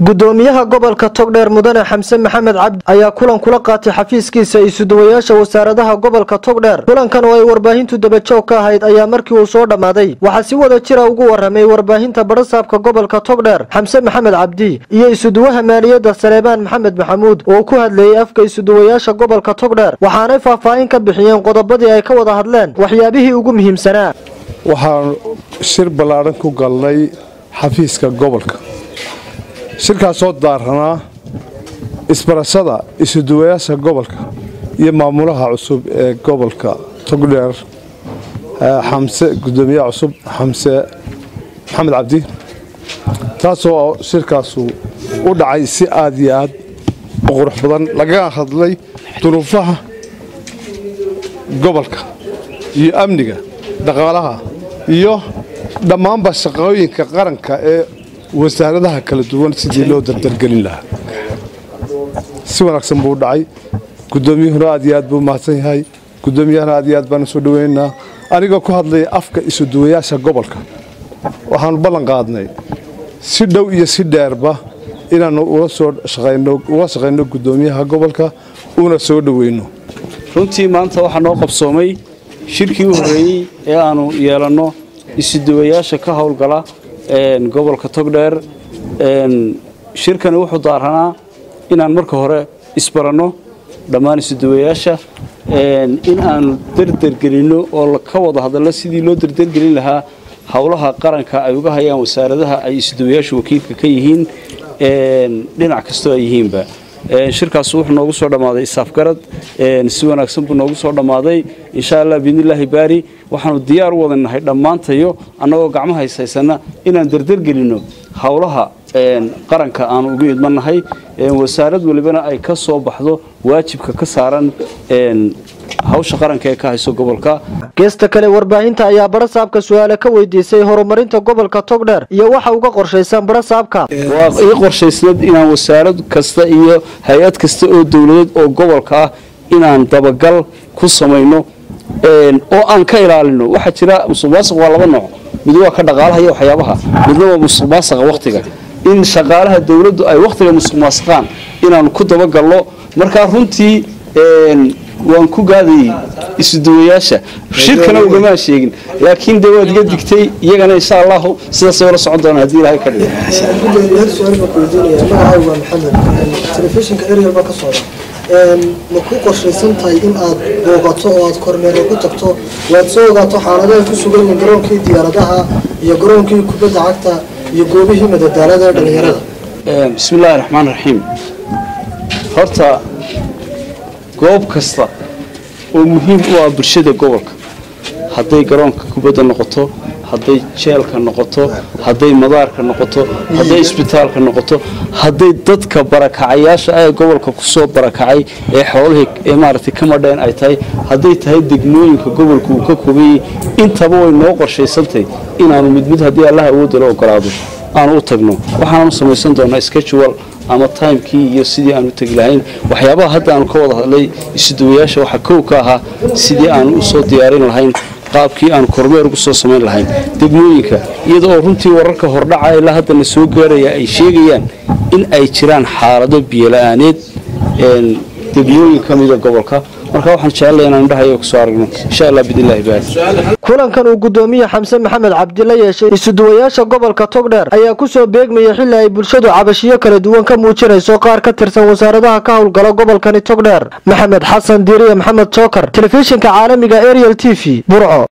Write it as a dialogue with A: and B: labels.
A: gudoomiyaha gobolka togdheer mudane xamse maxamed cabdi ayaa kulan kula qaatay xafiiskiisa isuduwayaasha wasaaradaha gobolka togdheer kulankan oo ay warbaahintu dabajoog ka ahayd ayaa markii uu soo dhammaaday waxaa si wada jira ugu waramay warbaahinta badhasaabka gobolka togdheer xamse maxamed cabdi iyo isuduwaha maaliyadda saleebaan maxamed maxamuud oo ku hadleeyey afka isuduwayaasha gobolka togdheer waxaanay faahfaahin ka bixiyeen qodobadii ay ka wada hadleen waxyaabihii ugu muhiimsanaa
B: waxaan shir ballaadhan ku galnay xafiiska gobolka shirkaasoo daaranaa isbarashada isuduwayaasha gobolka iyo maamulaha cusub ee gobolka togdheer xamse gudoomiyaha cusub xamse maxamed cabdi taasoo shirkaasu u dhacay si aad iyo aad u qurux badan lagaga hadlay duruufaha gobolka iyo amniga dhaqaalaha iyo dhammaanba shaqooyinka qaranka ee wasaaradaha kala duwan sidii loo dardargelin lahaa si wanaagsan buu u dhacay gudoomiyuhuna aad iyo aad buu mahadsan yahay gudoomiyahana aad iyo aad baan usoo dhaweynaynaa anigoo ku hadlaya afka isuduwayaasha gobolka waxaanu ballan qaadnay si dhow iyo si dheerba inaannu ula soo ula shaqayno gudoomiyaha gobolka una soo dhoweyno
C: runtii maanta waxaa noo qabsoomay shirkii u horreeyey ee aanu yeelanno isuduwayaasha ka howlgala gobolka togdheer shirkani wuxuu daaranaa inaan marka hore isbaranno dhammaan isuduwayaasha in aanu derdergelinno oo ka wada hadallo sidii loo derdergelin lahaa howlaha qaranka ay uga hayaan wasaaradaha ay isuduwayaashu wakiilka ka yihiin dhinac kastoo ay yihiinba shirkaas wuxuu noogu soo dhammaaday isaafgarad si wanaagsan buu noogu soo dhammaaday insha allah biidnillaahi baari waxaanu diyaar u wadanahay dhammaantayo annagoo gacmo haysaysana inaan derdergelinno howlaha qaranka aanu ugu idmannahay wasaarad walibana ay ka soo baxdo waajibka ka saaran hawsha qaranka ee ka hayso gobolka
A: geesta kale warbaahinta ayaa badhasaabka su-aale ka weydiisay horumarinta gobolka togdheer iyo waxa uga qorshaysan badhasaabka
C: waa ii qorshaysnad inaan wasaarad kasta iyo hay-ad kasta oo dowladeed oo gobolka ah inaan dabagal ku samayno oo aan ka ilaalino waxaa jira musuqmaasuq waa laba nooc mid waa ka dhaqaalaha iyo waxyaabaha midna waa musuqmaasuqa wakhtiga in shaqaalaha dowladdu ay wakhtiga musuqmaasuqaan inaanu ku dabagalno markaa runtii waan ku gaadayey isuduwayaasha shirkana ugamaan sheegin laakiin dee waad iga digtay iyagana insha allahu sidaasay ula socon doonaa haddii ilahay ka
D: ma ku qorshaysan tahay in aad boogato oo aad kormeero ku tagto waad soo ogaato xaaladaha ku sugan yihiin garoonkii diyaaradaha iyo garoonkii kubadda cagta iyo goobihii madadaalada ee dhallinyarada
C: bismi illaahi raxmaan raxiim horta goob kasta oo muhiim u ah bulshada gobolka hadday garoonka kubadda noqoto hadday jeelka noqoto hadday madaarka noqoto hadday isbitaalka noqoto hadday dadka barakacayaasha ee gobolka kusoo barakacay ee xoolihii ee maaragtay ka madheen ay tahay hadday tahay degmooyinka gobolka uu ka kobayey intaba way noo qorshaysantahy inaanu mid mid haddii allaha awoodda la ogolaado aanu u tagno waxaanu samaysan doonaa schedual ama timekii iyo sidii aanu tegi lahayn waxyaabaha hadda aanu ka wada hadlay isuduwayaasha waxaa kow ka ahaa sidii aanu u soo diyaarin lahayn qaabkii aanu kormeer ugu soo samayn lahayn degmooyinka iyada oo runtii wararka hordhaca ilaa haddana soo gaaraya ay sheegayaan in ay jiraan xaalado biyola'aaneed degmooyin ka mida gobolka marka waxaan jecellay inaan indhahayo kusoo aragno insha allah biidnillahi baari
A: kulankan uu gudoomiye xamse maxamed cabdi la yeeshay isuduwayaasha gobolka togdheer ayaa kusoo beegmaya xilli ay bulshadu cabashiyo kala duwan ka muujinayso qaar ka tirsan wasaaradaha ka howlgala gobolkani togdheer maxamed xasan diiriye maxamed jookar telefishinka caalamiga ariel t v burco